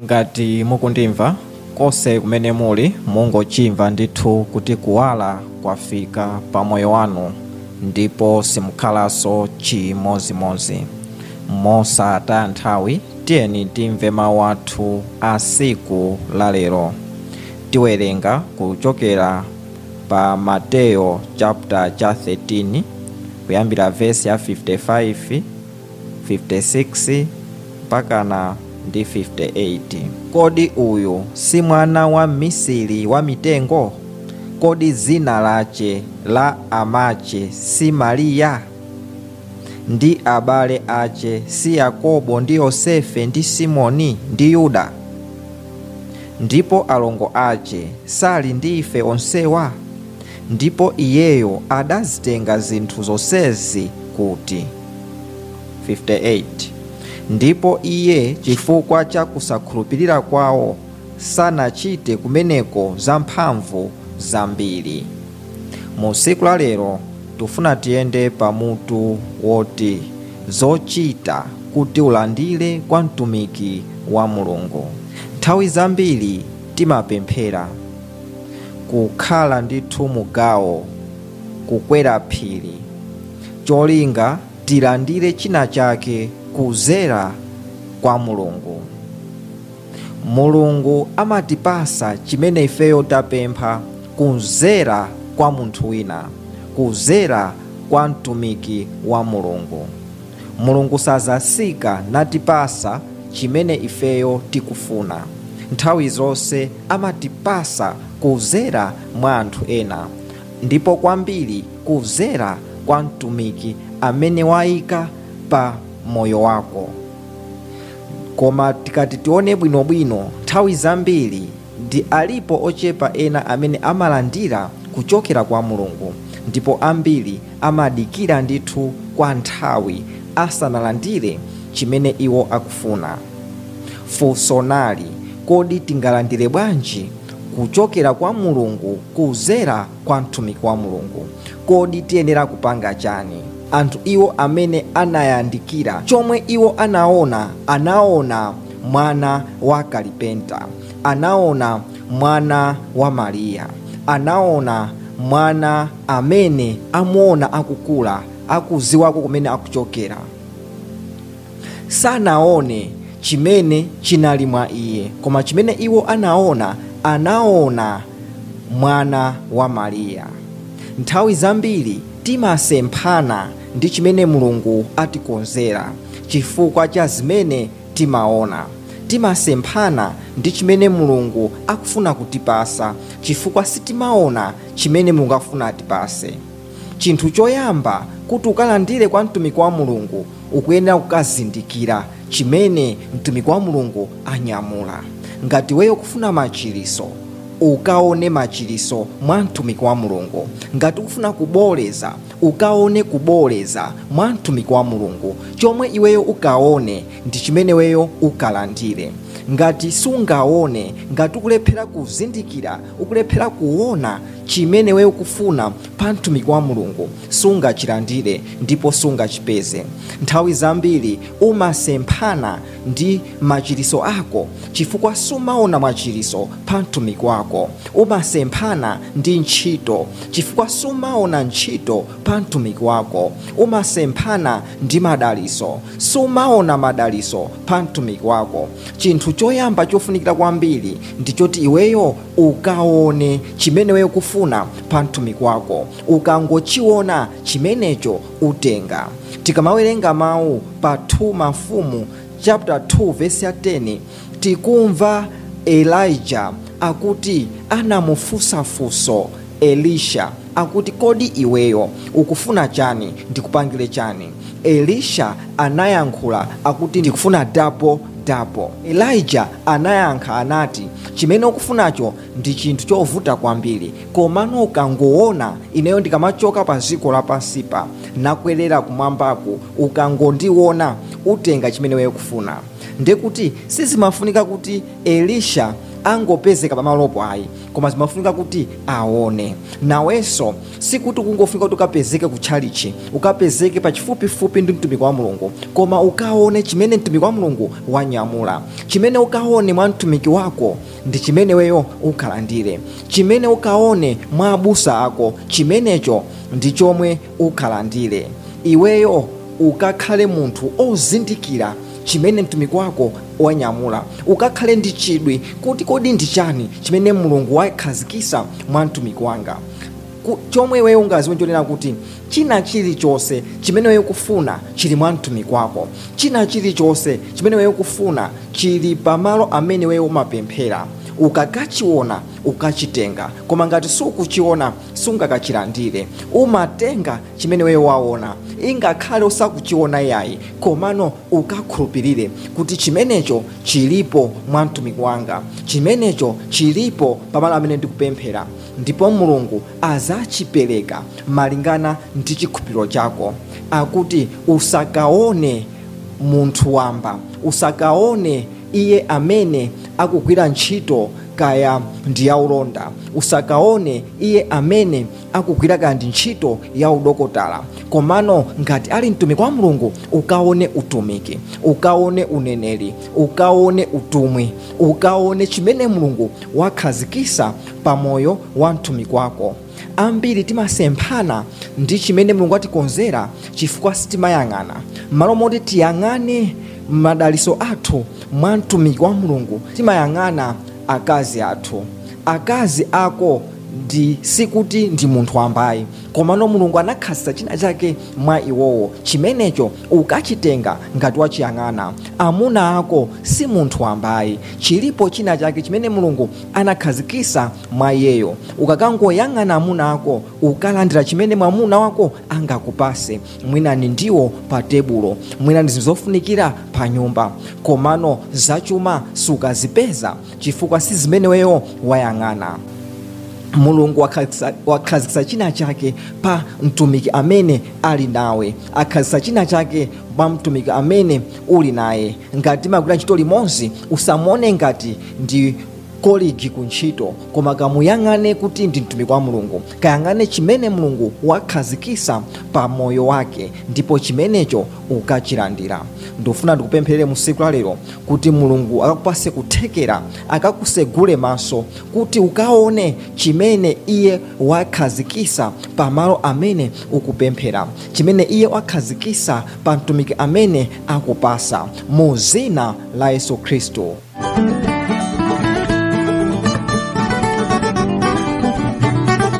ngati mukundimva konse kumene muli mungochimva ndithu kuti kuwala kwafika pa moyo wanu ndipo simukhalanso chimozimozi mosataya nthawi tiyeni timve mawu athu a siku lalero tiwerenga kuchokera pa mateyo chapter cha 13 kuyambira vesi ya 55 56 mpakana ndi 58 kodi uyu si mwana wa mmisiri wa mitengo kodi dzina lace la amace si mariya ndi abale ace si yakobo ndi yosefe ndi simoni ndi yuda ndipo alongo ace sali ndi ife onsewa ndipo iyeyo adazitenga zinthu zonsezi kuti 58 ndipo iye chifukwa cha kusakhulupirira kwawo sanachite kumeneko zamphamvu zambiri mu tsiku la lero tifuna tiyende pamutu woti zochita kuti ulandire kwa mtumiki wa mulungu nthawi zambiri timapemphera kukhala ndithu mugawo kukwera phiri cholinga tilandire china chake kuzera kwa mulungu mulungu amatipasa chimene ifeyo tapempha kuzera kwa munthu wina kuzera kwa mtumiki wa mulungu mulungu sazasika natipasa chimene ifeyo tikufuna nthawi zonse amatipasa kuzera mwa anthu ena ndipo kwambiri kuzera kwa mtumiki amene wayika pa moyo wako koma tikati tione bwinobwino nthawi zambiri ndi alipo ochepa ena amene amalandira kuchokera kwa mulungu ndipo ambiri amadikira ndithu kwa nthawi asanalandire chimene iwo akufuna funso nali kodi tingalandire bwanji kuchokera kwa mulungu kuzera kwa mtumiki wa mulungu kodi tiyenera kupanga chani anthu iwo amene anayandikira chomwe iwo anaona anaona mwana wa kalipenta anaona mwana wa mariya anaona mwana amene amuona akukula akuziwako kumene akuchokera sanaone chimene chinali mwa iye koma chimene iwo anaona anaona mwana wa mariya nthawi zambiri timasemphana ndi chimene mulungu atikonzera chifukwa cha zimene timaona timasemphana ndi chimene mulungu akufuna kutipasa chifukwa sitimaona chimene mulungu akufuna atipase chinthu choyamba kuti ukalandire kwa mtumiki wa mulungu ukuyenera kukazindikira chimene mtumiki wa mulungu anyamula ngati weyo kufuna machiriso ukaone machiriso mwa mtumiki wa mulungu ngati ukufuna kuboleza ukaone kuboleza mwa mtumiki wa mulungu chomwe iweyo ukaone ndi chimene weyo ukalandire ngati sungaone ngati ukulephera kuzindikira ukulephera kuona chimene weyo ukufuna pa mtumiki wa mulungu sungachilandire ndipo sungachipeze nthawi zambiri umasemphana ndi machiriso ako chifukwa sumaona machiriso pa mtumiki wako umasemphana ndi ntchito chifukwa sumaona ntchito pa mtumiki wako umasemphana ndi madaliso sumaona madaliso pa mtumiki wako chinthu choyamba chofunikira kwambiri ndi choti iweyo ukaone chimene weyo kufuna pa mtumiki wako ukangochiona chimenecho utenga tikamawerenga mawu pa 2 mafumu chapter 2 verse ya 10 tikumva elijah akuti anamufunsafunso elisha akuti kodi iweyo ukufuna chani ndikupangire chani elisha anayankhula akuti ndikufuna dapo dapo elija anayankha anati chimene ukufunacho ndi chinthu chovuta kwambiri komano ukangoona ineyo ndikamachoka pa ziko lapansipa nakwerera kumwambaku ukangondiona utenga chimene weyo kufuna ndekuti sizimafunika kuti elisha angopezeka pamalopo ayi koma zimafunika kuti aone nawenso sikuti kungofunika kuti ukapezeke kutchalichi ukapezeke pachifupifupi ndi mtumiki wa mulungu koma ukaone chimene mtumiki wa mulungu wanyamula chimene ukaone mwa mtumiki wako ndi chimene weyo ukhalandire chimene ukaone mwa abusa ako chimenecho ndi chomwe ukhalandire iweyo ukakhale munthu ozindikira chimene mtumiki wako wanyamula ukakhale ndi chidwi kuti kodi ndi chani chimene mulungu wakhazikisa mwa mtumiki wanga Ku- chomwe weyo ungaziwe nchonena kuti china chilichonse chimene weyo kufuna chili mwa mtumiki wako china chilichonse chimene weyo kufuna chili pamalo amene weyo umapemphera ukakachiona ukachitenga koma ngati sukuchiona sungakachilandire umatenga chimene weyo waona ingakhale usakuchiona yayi komano ukakhulupirire kuti chimenecho chilipo mwa mtumiki wanga chimenecho chilipo pamalo amene ndikupemphera ndipo mulungu azachipereka malingana ndi chikhulupiriro chako akuti usakaone munthu wamba usakaone iye amene akugwira ntchito kaya ndi yaulonda usakaone iye amene akugwira kaya ndi ntchito ya udokotala komano ngati ali mtumiki wa mulungu ukaone utumiki ukaone uneneri ukaone utumwi ukaone chimene mulungu wakhazikisa pamoyo wa mtumiki wako ambiri timasemphana ndi chimene mulungu atikonzera chifukwa sitimayang'ana malo moti tiyang'ane madaliso athu mwa mtumiki wa mulungu timayang'ana akazi athu akazi ako ndi sikuti ndi munthu wambayi komano mulungu anakhazisa china chake mwa iwowo chimenecho ukachitenga ngati wachiyang'ana amuna ako si munthu wambayi chilipo china chake chimene mulungu anakhazikisa mwa iyeyo ukakangoyang'ana amuna ako ukalandira chimene mwamuna wako angakupase mwina ni ndiwo pa tebulo mwina ndi zinthu zofunikira pa nyumba komano zachuma sukazipeza chifukwa si zimene weyo wayang'ana mulungu wakhazikisa- wakhazikisa china chake pa mtumiki amene ali nawe akhazikisa china chake pa mtumiki amene uli naye ngati magwira ntchito limodzi usamuone ngati ndi kolegi ku ntchito koma kamuyang'ane kuti ndi mtumiki wa mulungu kayang'ane chimene mulungu wakhazikisa pa moyo wake ndipo chimenecho ukachilandira ndofuna ndikupempherere mu siku la lero kuti mulungu akakupase kuthekera akakusegule maso kuti ukaone chimene iye wakhazikisa pamalo amene ukupemphera chimene iye wakhazikisa pa mtumiki amene akupasa mu zina la yesu khristu